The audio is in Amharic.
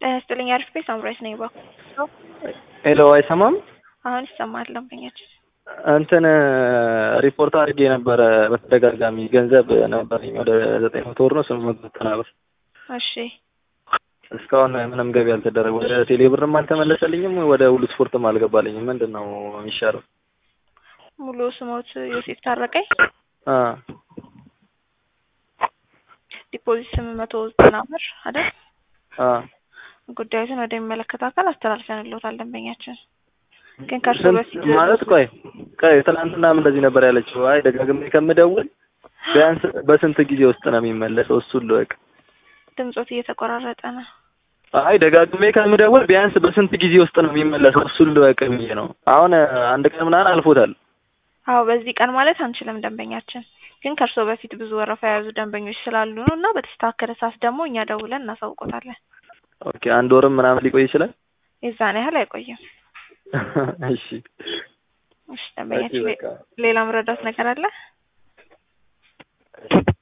ጤና ይስጥልኝ አሪፍ ቤት ሳምራይት ነኝ ባኩ ሄሎ አይሰማም? አሁን ይሰማል ደንበኛችን እንትን ሪፖርት አድርጌ ነበረ በተደጋጋሚ ገንዘብ ነበረኝ ወደ ዘጠኝ መቶ ብር ነው ስምንት መቶ ዘጠና ብር እሺ እስካሁን ምንም ገቢ አልተደረገ ወደ ቴሌ ብርም አልተመለሰልኝም ወደ ሁሉ ስፖርትም አልገባልኝም ምንድን ነው የሚሻለው ሙሉ ስሞት ዮሴፍ ታረቀኝ አ ዲፖዚት ስምንት መቶ ዘጠና ብር አይደል አ ጉዳዩን ወደሚመለከተው አካል አስተላልፈንልዎታል ደንበኛችን ግን ከእርሱ በፊት ማለት ቆይ ቆይ ትናንትናም እንደዚህ ነበር ያለችው አይ ደጋግሜ ከምደውል ቢያንስ በስንት ጊዜ ውስጥ ነው የሚመለሰው እሱን ልወቅ ድምጾት እየተቆራረጠ ነው አይ ደጋግሜ ከምደውል ቢያንስ በስንት ጊዜ ውስጥ ነው የሚመለሰው እሱን ልወቅ ብዬ ነው አሁን አንድ ቀን ምናምን አልፎታል አዎ በዚህ ቀን ማለት አንችልም ደንበኛችን ግን ከእርስዎ በፊት ብዙ ወረፋ የያዙ ደንበኞች ስላሉ ነው እና በተስተካከለ ሰዓት ደግሞ እኛ ደውለን እናሳውቆታለን ኦኬ አንድ ወርም ምናምን ሊቆይ ይችላል የዛን ያህል አይቆይም እሺ እሺ ደንበኛችን በቃ ሌላ መረዳት ነገር አለ